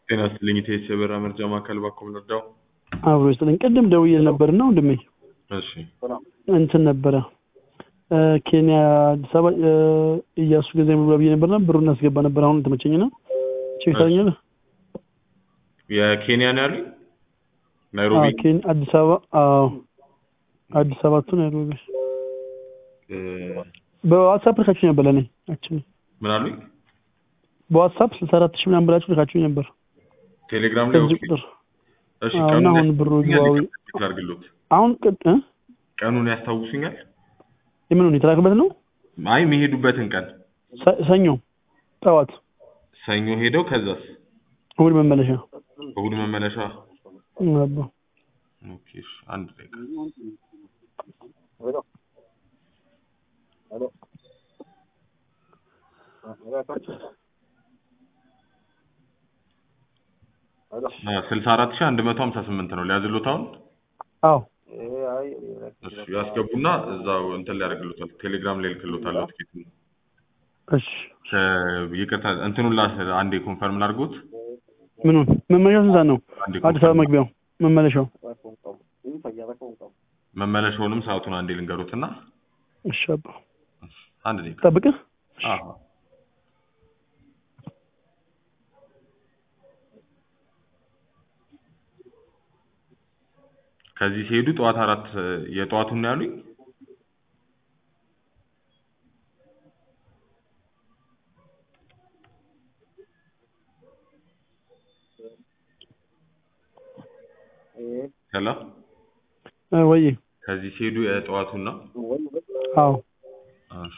ጤና ይስጥልኝ ኢቴስ የበራ መርጃ ማዕከል ባኮም ነዳው። አብሮ ይስጥልኝ። ቅድም ደውዬ ነበርና ወንድሜ እሺ እንትን ነበረ እ ኬንያ አዲስ አበባ እ እያሱ ገንዘብ ብላ ብዬ ነበርና ብሩ እናስገባ ነበር። አሁን ተመቸኝና ቼክ ታደርኛለህ? የኬንያ ነው ያሉኝ ናይሮቢ አዎ ኬንያ አዲስ አበባ አዎ አዲስ አበባ ቱ ናይሮቢ እ በዋትሳፕ ልካችሁ ነበር ለእኔ አክቹዋሊ ምን አሉኝ? በዋትሳፕ ስልሳ አራት ሺህ ምናምን ብላችሁ ልካችሁ ነበር ቴሌግራም ላይ በዚህ ኦኬ። ቁጥር እሺ አዎ፣ ቀኑን እና አሁን ብሩ ያስታውሱኛል? ግባዊ- ይቅርታ ላድርግሎት። አሁን ቅድ እ ቀኑን ያስታውሱኛል? የምኑን የተላክበት ነው አይ የሚሄዱበትን ቀን ሰ- ሰኞ ጠዋት ሰኞ ሄደው ከዛስ እሑድ መመለሻ እሑድ መመለሻ። አባ ኦኬ እሺ፣ አንድ ደቂቃ ስልሳ አራት ሺህ አንድ መቶ ሀምሳ ስምንት ነው ሊያዝሎት አሁን አዎ እሺ ያስገቡና እዛው እንትን ሊያደርግሎታል ቴሌግራም ላይ ልክሎታል ትኬት እሺ ይቅርታ እንትኑን ላ አንዴ ኮንፈርም ላድርጎት ምኑን መመለሻው ስንት ሰዓት ነው አንዴ አዲስ አበባ መግቢያው መመለሻው መመለሻውንም ሰዓቱን አንዴ ልንገሩትና እሺ አባ አንድ ደቂቃ ጠብቅህ አዎ ከዚህ ሲሄዱ ጠዋት አራት የጠዋቱን ነው ያሉኝ ሄሎ እ ወይ ከዚህ ሲሄዱ የጠዋቱን ነው አዎ እሺ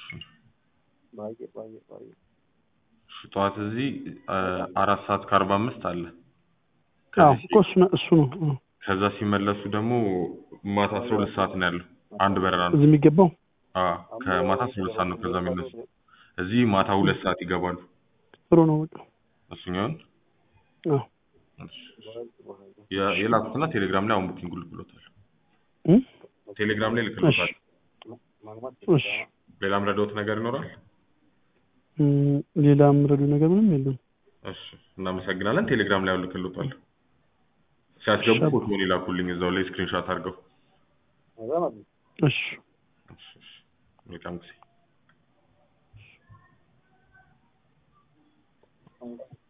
እሺ ጠዋት እዚህ አ, አራት ሰዓት ከአርባ አምስት አለ አዎ ከዚህ እኮ እሱ ነው እሱ ነው እ። ከዛ ሲመለሱ ደግሞ ማታ አስራ ሁለት ሰዓት ነው ያለው አንድ በረራ ነው እዚህ የሚገባው አዎ ከማታ አስራ ሁለት ሰዓት ነው ከዛ የሚነሱ እዚህ ማታ ሁለት ሰዓት ይገባሉ ጥሩ ነው በቃ እሱኛውን አዎ እሺ። የ- የላኩትና ቴሌግራም ላይ አሁን ቡኪንግ ልክሎታል እ? ቴሌግራም ላይ እሺ ልክሎታል እሺ ሌላም ረዳውት ነገር ይኖራል እ፣ ሌላ የምረዱ ነገር ምንም የለም እሺ እናመሰግናለን ቴሌግራም ላይ አሁን ልክሎታል ሲያስገቡ እሺ። ፎቶውን ይላኩልኝ እዛው ላይ ስክሪንሾት አድርገው እሺ እሺ፣ እሺ። መልካም ጊዜ